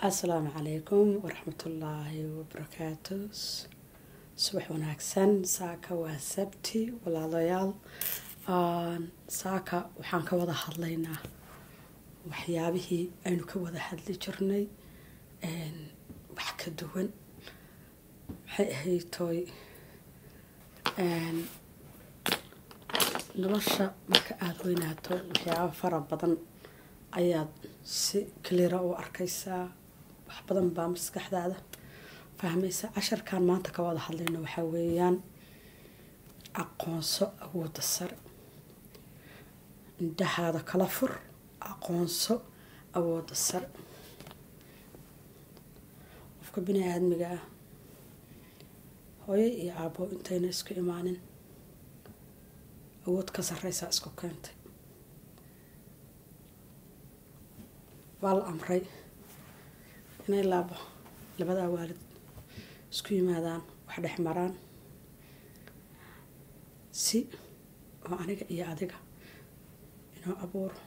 asalaamu calaykum waraxmatullaahi wabarakaatu subax wanaagsan saaka waa sabti walaalayaal saaka waxaan ka wada hadlaynaa waxyaabihii aynu ka wada hadli jirnay wax ka duwan maxay ahayd tooy nolosha marka aada weynaato waxyaaba fara badan ayaad si kalira u arkaysaa wax badan baa maskaxdaada fahmaysa casharkan maanta ka wada hadlayno waxaa weeyaan aqoonso awoodda sare indhahaada kala fur aqoonso awoodda sare qofka bini aadmiga ah hooyo iyo aabbo intayna isku imaanin awood ka sarreysaa isku keentay waa la amray inay laabo labadaa waalid isku yimaadaan wax dhex maraan si oo aniga iyo adiga inoo abuuro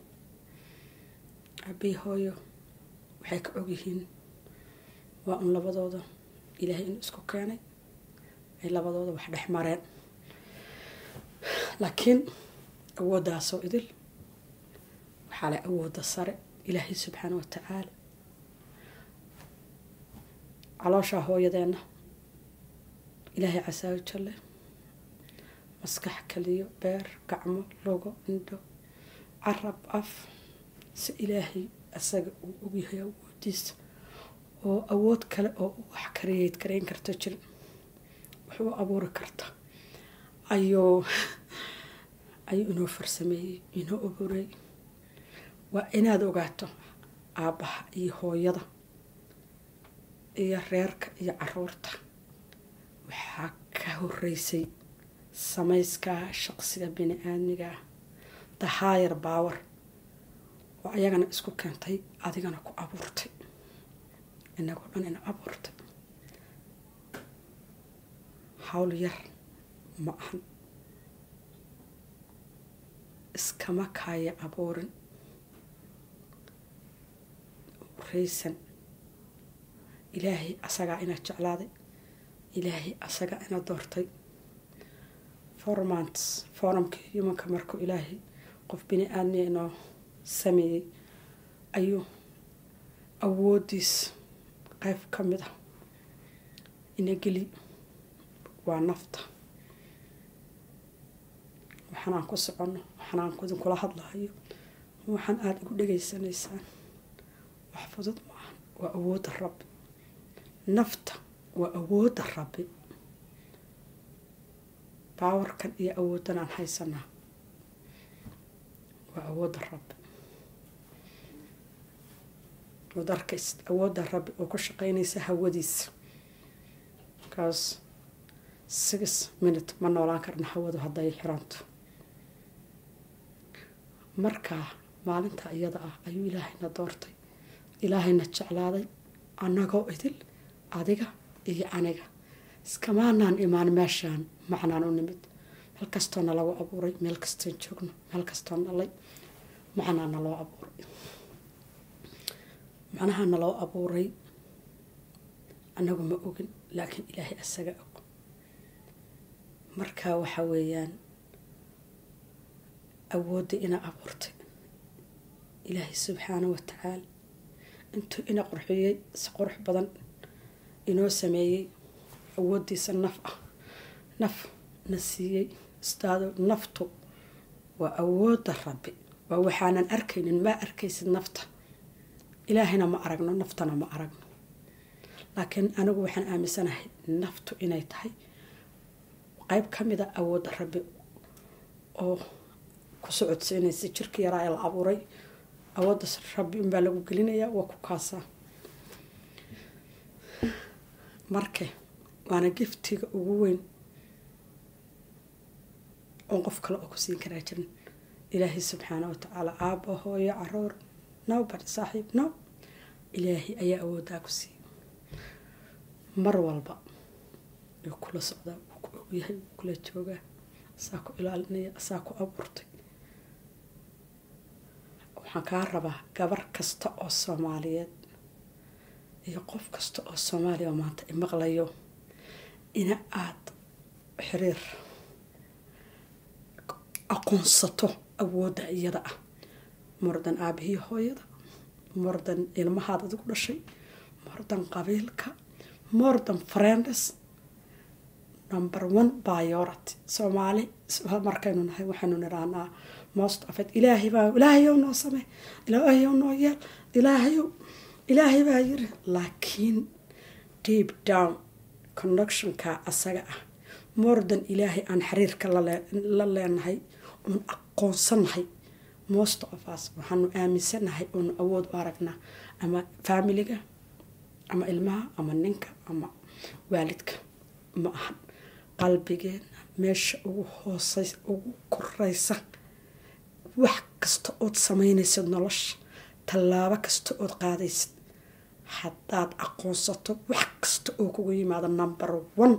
abii hooyo waxay ka ogyihiin waa un labadooda ilaahay inuu isku keenay ay labadooda wax dhex mareen laakiin awooddaasoo idil waxaa leh awoodda sare ilaahay subxaana watacaala calooshaa hooyadeenna ilaahay casaayo jalle maskax kaliyo beer gacmo logo indho carab af si ilaahay asaga uu ogyahay awoodiisa oo awood kale oo wax kariyeyd karayn karta jirin wax u abuuri karta ayuu ayuu inoo farsameeyey inoo abuureey waa inaad ogaato aabbaha iyo hooyada iyo reerka iyo caruurta waxaa ka horeysay samayskaa shaqsiga bini aadmigaa the higher power oo ayagana isku keentay adigana ku abuurtay inagoo dhan ina abuurtay hawl yar ma ahan iskama kaaya abuurin raysan ilaahay asagaa ina jeclaaday ilaahay asagaa ina doortay formants forumkii humanka markuu ilaahay qof bini aadmiya inoo sameeyey ayuu awoodiis qayb ka mid ah ina geli waa nafta waxaan aan ku soconno waxaan aan idinkula hadlahayo waxaan aada igu dhegaysanaysaan wax fudud maaha waa awoodda rabbi nafta waa awoodda rabbi baawarkan iyo awooddan aan haysanaa waa awoodda rabbi waad arkays awoodda rabbi oo ku shaqeynaysa hawadiisa markaas six minute ma noolaan karna hawadu hadday xiranto markaa maalinta iyada ah ayuu ilaahayna doortay ilaahayna jeclaaday annagoo idil adiga iyo aniga iskamaanaan imaan meeshaan macnaan u nimid meel kastoo nalagu abuuray meel kastoon joogno meel kastoo nalay macnaa naloo abuuray macnaha naloo abuuray annagu ma ogin laakiin ilaahay asaga og markaa waxa weeyaan awoodda ina abuurtay ilaahay subxaana wa tacaala intuu ina qurxiyey si qurux badan inoo sameeyey awooddiisa naf ah naf na siiyey istaado naftu waa awoodda rabbi waa waxaanan arkaynin maa arkaysid nafta ilaahayna ma aragno naftana ma aragno laakiin anigu waxaan aaminsanahay naftu inay tahay qayb ka mida awoodda rabbi oo ku socodsiinaysa jirka yaraa ee la abuuray awoodda rabbi unbaa lagu gelinayaa waa ku kaasaa marka waana giftiga ugu weyn oon qof kale oo ku siin karaa jirin ilaahay subxaana watacaala aabba hooyo caruur now bari saaxiib now ilaahay ayaa awooddaa ku siiyey mar walba wuu kula socdaa wuu ku ogyahay wuu kula joogaa asaa ku ilaalinaya asaa ku abuurtay waxaan kaa rabaa gabar kasta oo soomaaliyeed iyo qof kasta oo soomaaliya oo maanta imaqlayo ina aada xiriir aqoonsato awoodda iyada ah mordan aabihii hooyada mordan ilmahaad adigu dhashay mordan qabiilka mordan friends number one biority soomaali markaynu nahay waxaynu nidhaahnaa most of it ilaahay baa ilaahayow noo samey ilaahayow noo yeel ilaahayow ilaahay baa yiri laakiin deep down connectionka asaga ah mordan ilaahay aan xiriirka la leenahay oon aqoonsanahay most of us waxaanu aaminsanahay oonu awood u aragnaa ama faamiliga ama ilmaha ama ninka ama waalidka ma ahan qalbigeena meesha ugu hoosey ugu koreysa wax kasta ood sameynaysid nolosha tallaabo kasta ood qaadaysid haddaad aqoonsato wax kasta oo kugu yimaado number one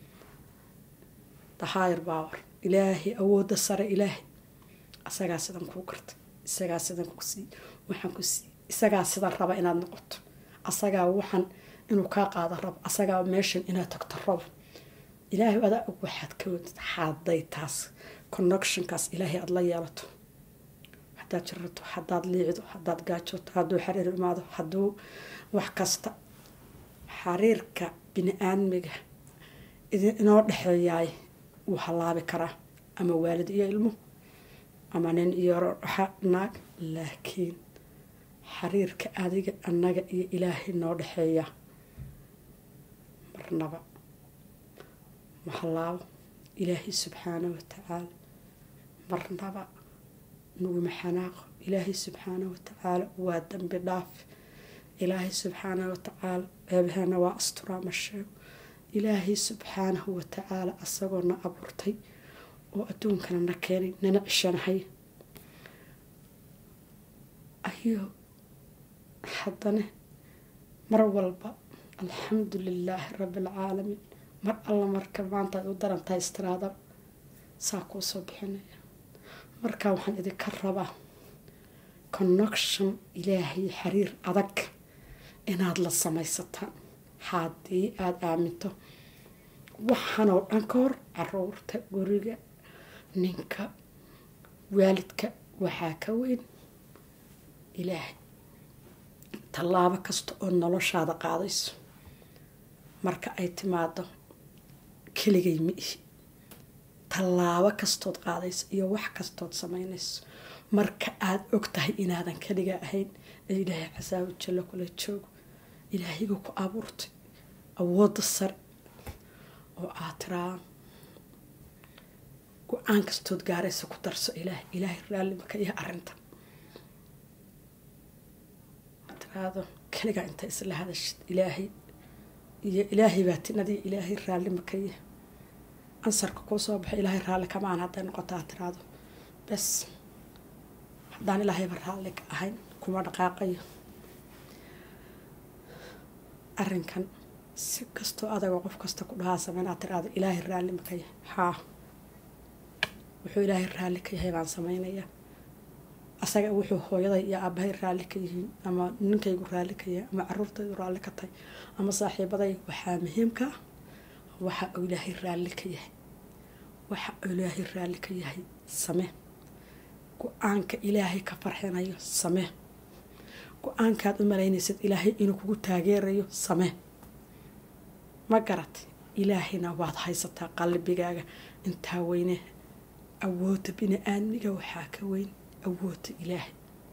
the higher power ilaahay awoodda sare ilaahay isagaa sidan kuu garta isagaa sidan ku sii waxaan ku sii isagaa sidan raba inaad noqoto asagaa waxaan inuu kaa qaado rabo asagaa meeshan inaad tagto rabo ilaahay adaa og waxaad ka wadid hadday taas connectionkaas ilaahay aada la yeelato haddaad jirato haddaad liicdo haddaad gaajooto hadduu xariir imaado hadduu wax kasta xariirka bini aadmiga inoo dhexeeyaay wuu hallaabi karaa ama waalid iyo ilmo ama nin iyo naag laakiin xariirka adiga annaga iyo ilaahay noo dhexeeya marnaba ma hallaabo ilaahay subxaana watacaala marnaba nuguma xanaaqo ilaahay subxaana watacaala waa dambi dhaaf ilaahay subxaana watacaala ceebaheena waa asturaa ma sheego ilaahay subxaanahu watacaala asagoo na abuurtay oo adduunkana na keenay nana cishanahay ayuu haddana mar walba alxamdu lilaahi rabbi alcaalamiin mar alla marka maanta aad u darantahay istiraada saa kuu soo bixinaya markaa waxaan idinka rabaa connection ilaahay xiriir adag inaad la samaysataan haddii aada aaminto waxaanoo dhan ka hor caruurta guriga ninka waalidka waxaa ka weyn ilaahay tallaabo kasta oo noloshaada qaadayso marka ay timaado keligay ma ihi tallaabo kastood qaadayso iyo wax kastood samaynayso marka aada og tahay inaadan keliga ahayn ee ilaahay casaabu jallo kula joogo ilaahayga ku abuurtay awoodda sare oo aad tiraa go-aan kastood gaaraysa ku darso ilaahay ilaahay raallimaka iyo arrinta tiraado keligaa inta isla hadashid ilaahay iyo ilaahay baa tinadii ilaahay raallimaka iyo ansarka kuu soo baxay ilaahay raalli kamaan hadday noqotaa tiraado bes haddaan ilaahayba raalli ka ahayn kuma dhaqaaqayo arrinkan si kastoo adagoo qof kasta ku dhahaa sameynaa tiraado ilaahay raalli maka yahay haa wuxuu ilaahay raalli ka yahay baan sameynayaa asaga wuxuu hooyaday iyo aabahay raalli ka yihiin ama ninkaygu raalli ka yahay ama caruurtaydu raalli ka tahay ama saaxiibaday waxaa muhiimka ah waxa uu ilaahay raalli ka yahay waxa uu ilaahay raalli ka yahay samee go-aanka ilaahay ka farxinayo samee go-aankaad u malaynaysid ilaahay inuu kugu taageerayo samee ma garat ilaahayna waad haysataa qalbigaaga intaa weyne awoodda bini aadmiga waxaa ka weyn awoodda ilaahay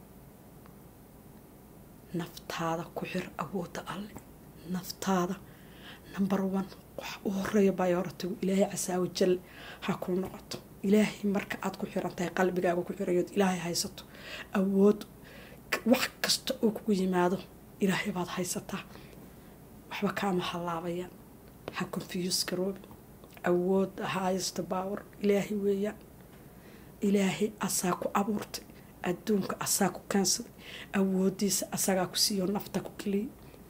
naftaada ku xir awoodda alle naftaada number one wax u horeeya bayoratigu ilaahay casaawo jal ha kuu noqoto ilaahay marka aada ku xiran tahay qalbigaaga ku xirayood ilaahay haysato awood wax kasta oo kugu yimaado ilaahay baad haysataa waxba kaama hallaabayaan ha confuse garoobi awood haysta baawar ilaahay weeyaan ilaahay asaa ku abuurtay adduunka asaa ku keensaday awoodiisa asagaa ku siiyo nafta ku keliyay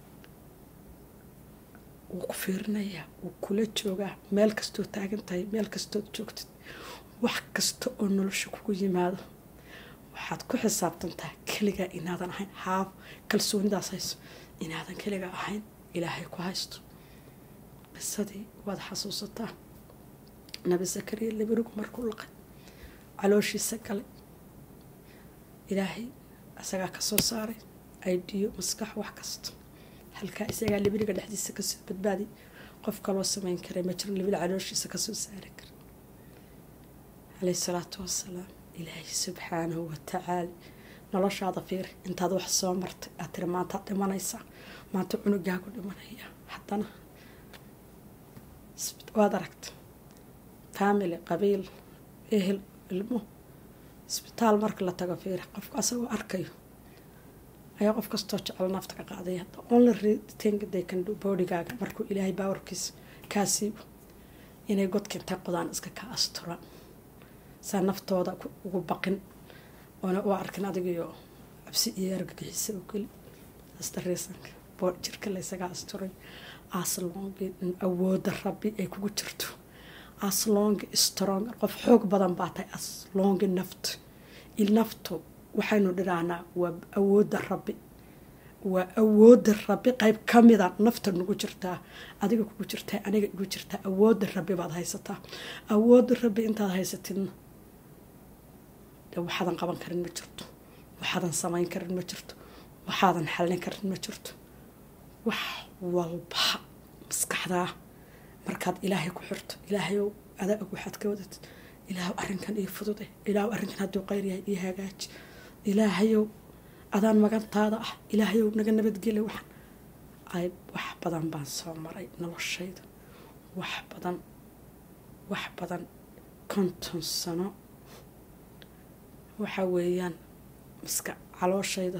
wuu ku fiirinayaa wuu kula joogaa meel kastoo taagan tahay meel kastood joogtid wax kasta oo nolosha kugu yimaado waxaad ku xisaabtantaa keligaa inaadan ahayn haab kalsoonidaas hayso inaadan keligaa ahayn ilaahay ku haysto qisadii waad xasuusataa nabi zakariya laberigu markuu laqay calooshiisa galay ilaahay isagaa kasoo saaray aidiyo maskax wax kasta halkaa isagaa libiriga dhexdiisa kasoo badbaadiy qof kaloo sameyn karay ma jirin libida calooshiisa kasoo saari kara caleyhi salaatu wasalaam ilaahay subxaanahu watacaala noloshaada fiiri intaad wax soo martay aad tiri maantaad dhimanaysaa maanta cunugaagu dhimanaya haddana waad aragta family qabiil ehel ilmo isbitaal marka la tago fiiri qofka asagoo arkayo ayaa qof kastoo jecel nafta ka qaaday hadda only thing they can do bodigaaga markuu ilaahay baawarkiisa kaa siibo inay godka intay qodaan iska ka asturaan saa naftooda ugu baqin oona u arkin adigiyo cabsi iyo argagixisa oo keli astariisanka bood jirka laysaga asturay aslongi awooda rabbi ay kugu jirto aslongi strong qof xoog badan baa tahay aslongi naft naftu waxaynu dhirahnaa waa awooda rabbi waa awooda rabbi qeyb kamida nafta nagu jirtaa adiga kugu jirtaa aniga igu jirtaa awooda rabbi baad haysataa awooda rabbi intaad haysatidna de waxaadan qaban karin ma jirto waxaadan samayn karin ma jirto waxaadan xallin karin ma jirto wax walba maskaxdaa markaad ilaahay ku xirto ilaahayow adaa og waxaad ka wadatid ilaahu arrinkan io fudude ilaahu arrinkan hadduu qayr yahay io hagaaji ilaahayow adaan magantaada ah ilaahayow naga nabadgeli waxan ay wax badan baan soo maray noloshayda wax badan wax badan konton sano waxa weeyaan maska calooshayda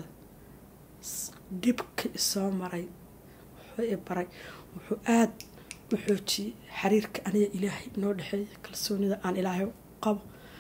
dhibka isoo maray wuxuu i baray wuxuu aada u xoojiyey xiriirka aniga ilaahay noo dhexeeya kalsoonida aan ilaahay qabo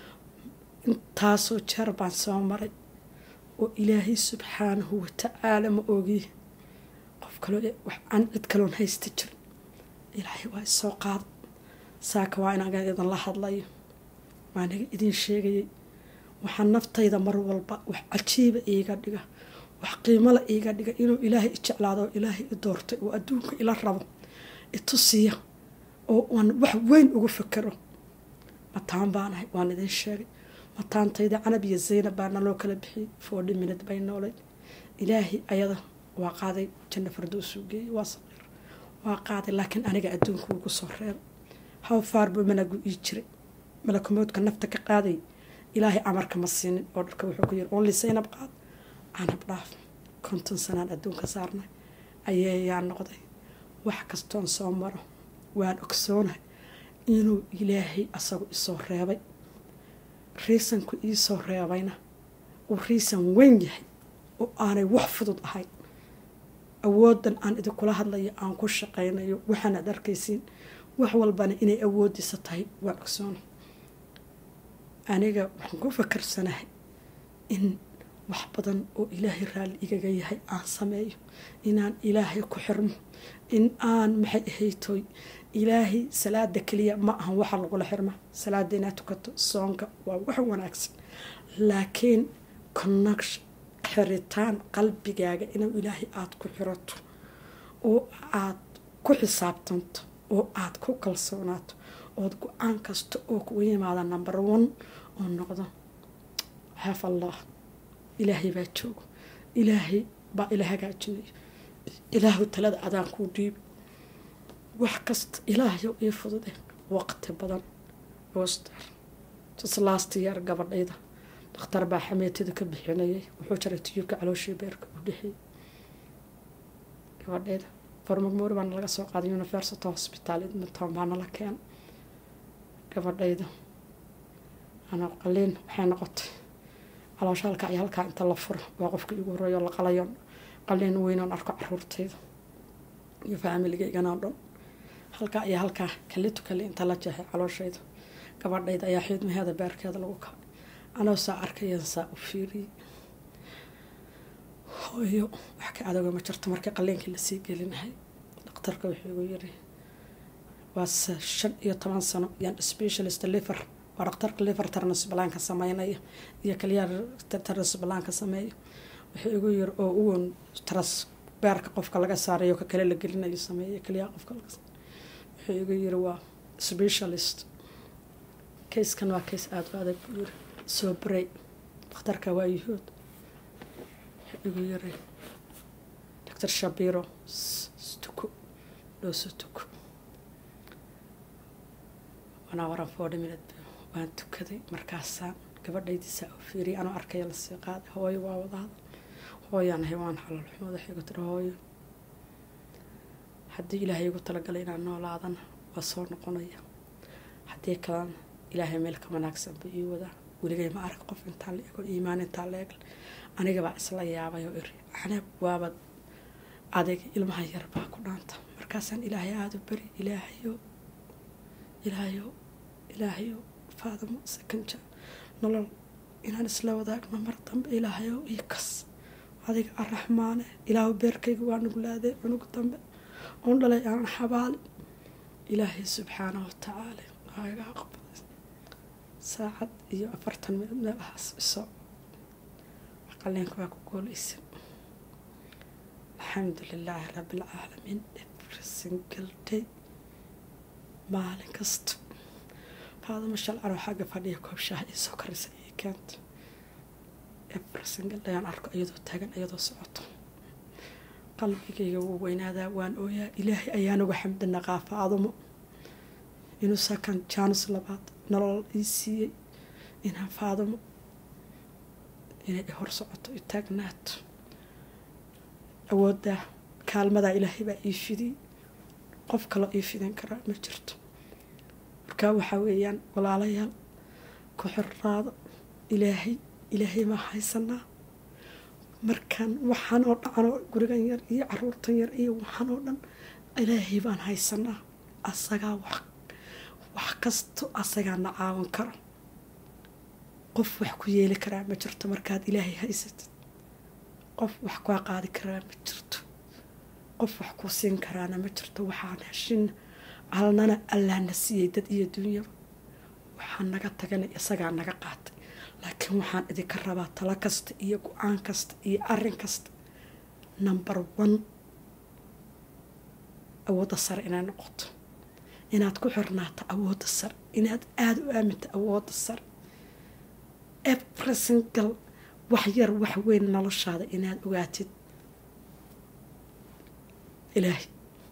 intaasoo jeer baan soo maray oo ilaahay subxaanahu watacaala ma ogiye qof kaloo aan cid kaloon haysta jirin ilaahay waa isoo qaada saaka waa inaga idin la hadlayo waa naga idin sheegayay waxaa naftayda mar walba wax cajiiba iiga dhiga wax qiimala iiga dhiga inuu ilaahay i jeclaado oo ilaahay i doortay oo adduunka ila rabo itusiya oo aan wax weyn ugu fakero mataan baanahay waan idin sheegay mataantayda canab iyo zaynab baana loo kala bixiyey forty minute bay noolay ilaahay ayada waa qaaday janno fardoosuu geeyey waa saqiir waa qaaday laakiin aniga adduunka ugu soo reebay how faar buu malagu ii jiray malakumoodka nafta ka qaaday ilaahay amarka ma siinin oo dharka wuxuu ku yiri only saynab qaad canab dhaaf konton sanaan adduunka saarnay ayeeyaa noqday wax kastoon soo maro waan ogsoonahay inuu ilaahay asagu isoo reebay riisanku iisoo reebayna uu riisan weyn yahay oo aanay wax fudud ahayn awoodan aan idinkula hadlayo aan ku shaqaynayo waxaanaad arkaysiin wax walbana inay awoodiisa tahay waan ogsoona aniga waxaan ku fakarsanahay in wax badan oo ilaahay raalli igaga yahay aan sameeyo inaan ilaahay ku xirmo in aan maxay ahaytoy ilaahay salaada keliya ma ahan waxa lagula xirma salaada inaad tukato soonka waa wax wanaagsan laakiin connection xiritaan qalbigaaga inuu ilaahay aada ku xirato oo aad ku xisaabtanto oo aada ku kalsoonaato ood go-aan kasta oo kugu yimaada number one oo noqdo xaaf allah ilaahay baa joogo ilaahay baa ila hagaajinayo ilaahu talada adaan kuu dhiibi wax kasta ilaahayow ii fudude waqti badan oster last year gabadhayda dakhtar baa xameetida ka bixinayay wuxuu jaray tiyuubka calooshii beerka u dhexeeyay gabadhayda farmagmoori baana laga soo qaaday university hospital edmonton baana la keenay gabadhayda ana qaliin waxay noqotay caloosha halkaa iyo halkaa inta la furo waa qofka igu horeeyo la qalayo qaliin weynoon arko caruurtayda iyo faamiligaygan oo dhan halkaa iyo halkaa kalitu kali inta la jeexay calooshayda gabadhayda ayaa xiidmaheeda beerkeeda lagu kacay anoo saa arkayan saa u fiiriyey hooyo wax ka adoga ma jirto markii qaliinkii lasii gelinahay dhakhtarka wuxuu igu yiri waa shan iyo toban sano yaan specialist liver waa dhaktarka liver transblanka sameynaya iyo kaliya transblanka sameeyo wuxuu igu yiri oo uwan transbeerka qofka laga saarayo ka kale la gelinayo sameeya kaliya qofka laga wuxuu igu yiri waa specialist kayskan waa kays aada u adag buu yiri soo baray dhakhtarka waa yuhuud wuxuu igu yiri doctor shabiro stuko dhooso tuko wanaa waran forty minute waan tukaday markaasaan gabadhaydiisaa u fiiriyay anoo arkaya lasii qaaday hooyo waa wadaada hooyaan ahay waan xalal xumo waxay igu tiri hooyo haddii ilaahay igu talagalay inaan noolaadana waa soo noqonaya haddii kalena ilaahay meel ka wanaagsan buu ii wadaa weligay ma arag qof intaa la ego iimaan intaa la egle anigabaa isla yaabay oo iri anab waabad adig ilmaha yar baa ku dhaanta markaasaan ilaahay aada u beri ilaahayo ilaahayo ilaahayo faadamo sakanja nolol inaan isla wadaagno mar dambe ilaahayo ii kas adiga araxmaane ilaahu beerkayga waa nuglaadee cunug dambe oon dhalay aan xabaali ilaahay subxaana watacaala waa iga aqbalay saacad iyo afartan minad meelahaas isoo qaleenka waa ku goolaysa alxamdu lilaahi rabbi alcaalamiin every single day maalin kasta faadama shalcanoo xagga fadhiya koob shaaha iisoo karisa iyo keenta every single day aan arko iyadoo taagan iyadoo socoto qalbigayga wuu weynaadaa waan ooyaa ilaahay ayaan uga xamdi naqaa faadumo inuu sakan jaanus labaad nolol ii siiyey inaan faadumo inay hor socoto i taagnaato awooddaa kaalmadaa ilaahay baa ii fidiyey qof kaloo ii fidin karaa ma jirto markaa waxaa weeyaan walaalayaal ku xirnaado ilaahay ilaahay maa haysanaa markaan waxaan oo dhacanoo gurigan yar iyo caruurtan yar iyo waxaan oo dhan ilaahay baan haysanaa asagaa wax wax kasto asagaa na caawan karo qof wax ku yeeli karaa ma jirto markaad ilaahay haysatid qof wax kaa qaadi karaa ma jirto qof wax kuu siin karaana ma jirto waxaan heshin alnana allaana siiyey dad iyo dunyaba waxaan naga tagana isagaa naga qaatay laakiin waxaan idinka rabaa talo kasta iyo go-aan kasta iyo arin kasta number one awoodda sare inay noqoto inaad ku xirnaato awoodda sare inaad aada u aaminto awoodda sare every single wax yar wax weyn noloshaada inaad ogaatid ilaahay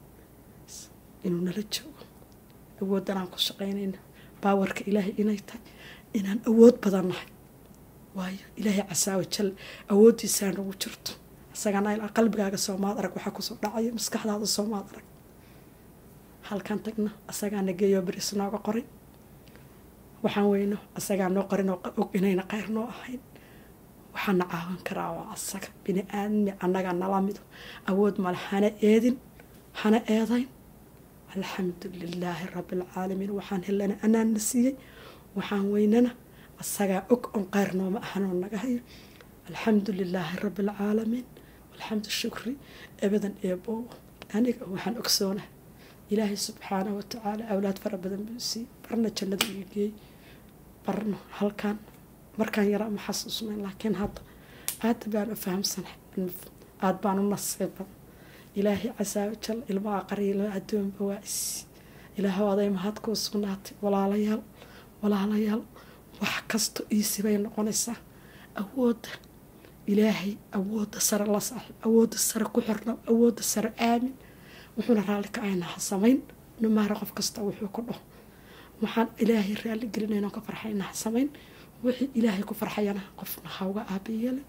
inuu nala joogo awooddan aan ku shaqaynayna baawarka ilaahay inay tahay inaan awood badan nahay waayo ilaahay casaawa jal awooddiisaa nagu jirto isagana qalbigaaga soomaad arag waxaa kusoo dhacaya maskaxdaada soomaad arag halkan tagna asagaa nageeyo beris nooga qoray waxaan weyno asagaa noo qorin oo og inayna qayr noo ahayn waxaana caawan karaa waa asaga bini aadmi annagaa nala mido awood male hana eedin hana eedayn alxamdu lilaahi rabbi alcaalamiin waxaan helana anaana siiyey waxaan weynana asagaa og on qayr nooma ahanoo naga hayo alxamdu lilaahi rabbi alcaalamiin alxamdu shukri abadan eeboow aniga waxaan ogsoonahay ilaahay subxaanahu watacaala awlaad fara badan buu siiyey barna jannada ii geeyey barna halkaan markaan yaraa ma xasuusnayn laakiin hadda aada baan u fahamsanahay aada baan u nasiiban ilaahay casaawo jal ilmaha qariilo addoonba waa isi ilaahow aday mahad kuu sugnaatay walaalayaal walaalayaal wax kasto iisibay noqonaysaa awoodda ilaahay awoodda sare la saaxiib awoodda sare ku xirno awoodda sare aamin wuxuuna raalli ka ayna ha samayn numaara qof kasta wuxuu ku dhaho waxaan ilaahay raalli gelinayno ka farxayna ha samayn wixii ilaahay ku farxayana qofna hauga aabayeelin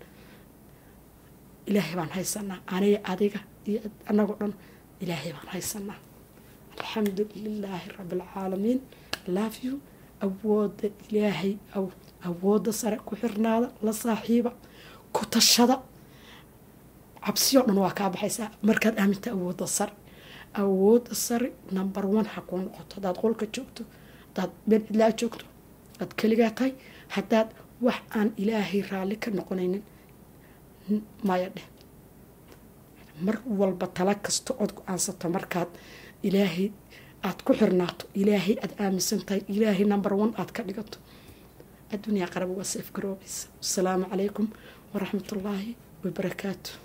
ilaahay baan haysanaa aniga adiga iyo anagoo dhan ilaahay baan haysanaa alxamdu lilaahi rabbi alcaalamiin love you awooda ilaahay awoodda sare ku xirnaada la saaxiiba ku tashada cabsiyoo dhan waa kaa baxaysaa markaad aaminta awoodda sare awoodda sare number one ha kuu noqoto haddaad qolka joogto haddaad meel cidlaa joogto aad keligaa tahay haddaad wax aan ilaahay raalli ka noqonaynin maya dheh mar walba tala kasta ood go-aansato markaad ilaahay aada ku xirnaato ilaahay aada aaminsan tahay ilaahay number one aada ka dhigato adduunyaa qaraba waa seef garoobaysa wasalaamu calaykum waraxmatullaahi wabarakaatu